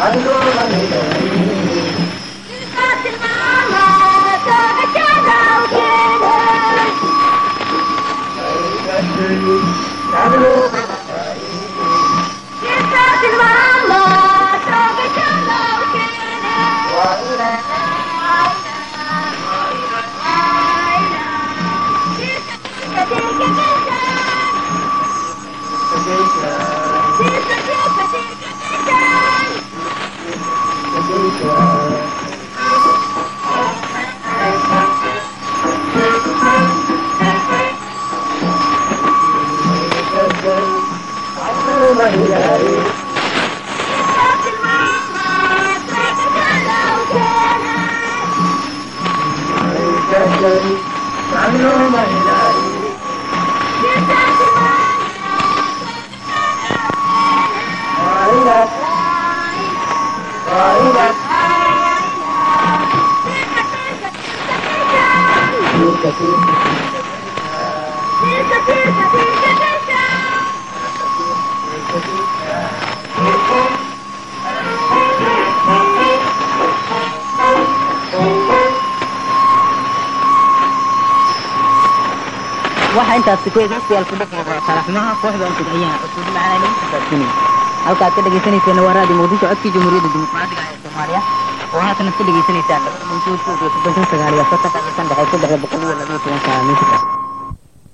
waxa intaas ku eegaystayaal ku dhaqmo sharaxmaha kooxda antig ayaa cusub macnaa lagu xisaabtanay halkaad ka dhegaysanayseena waa raadi muqdisho codkii jamhuuriyadda dimuqraadiga ee soomaaliya oo haatan ka dhagaysanaysaan soddon sagaal iyo soddon ka dhexay saddexda boqol iyo laba iyo toban saaca